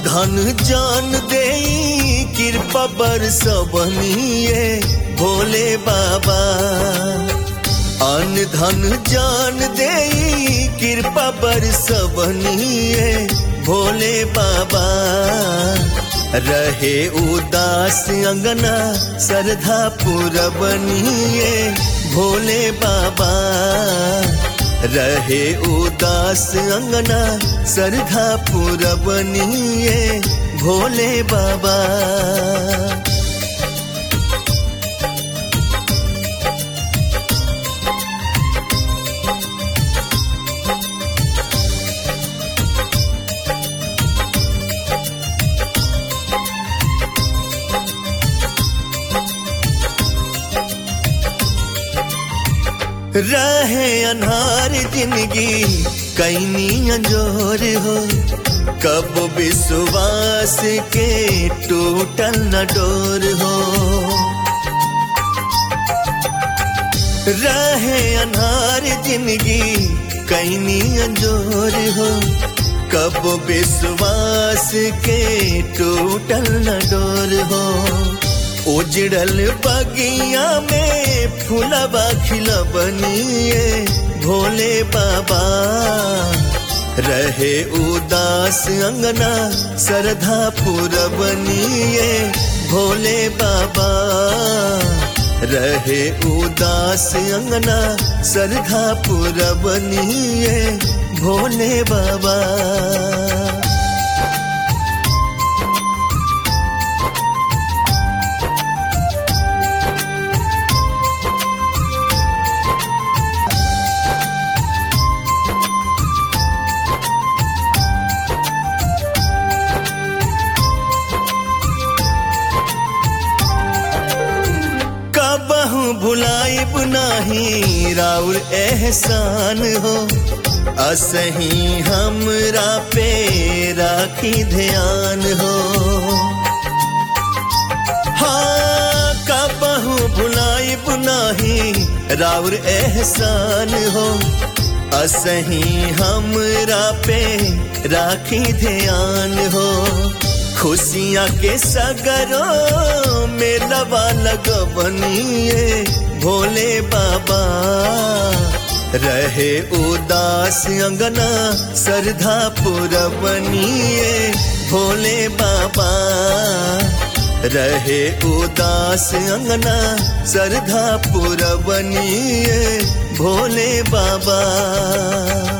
धन जान दे कृपा बरसवनिए भोले बाबा अन धन जान दे कृपा बरसवनिए भोले बाबा रहे उदास अंगना श्रद्धा पुरबनिए भोले बाबा रहे उदास अंगना श्रद्धा पुरबनिए भोले बाबा रहे अनहार जिंदगी कैनी अंजोर हो कब विश्वास के टूटल न डोर हो रहे अनहार जिंदगी कैनी अंजोर हो कब विश्वास के टूटल न डोर हो उजड़ल बगिया में फूलबा खिलबनिए भोले बाबा रहे उदास अंगना श्रद्धा पुरबनिए भोले बाबा रहे उदास अंगना श्रद्धा पुरबनिए भोले बाबा कबहू भुलाइब नाही राउर एहसान हो असही हमरा पे राखी ध्यान हो हाँ कबहू भुलाइब नाही राउर एहसान हो असही हमरा पे राखी ध्यान हो खुशियाँ के सगरों में लबा लगवनिए भोले बाबा रहे उदास अंगना श्रद्धा पुरवनिए भोले बाबा रहे उदास अंगना श्रद्धा पुरवनिए भोले बाबा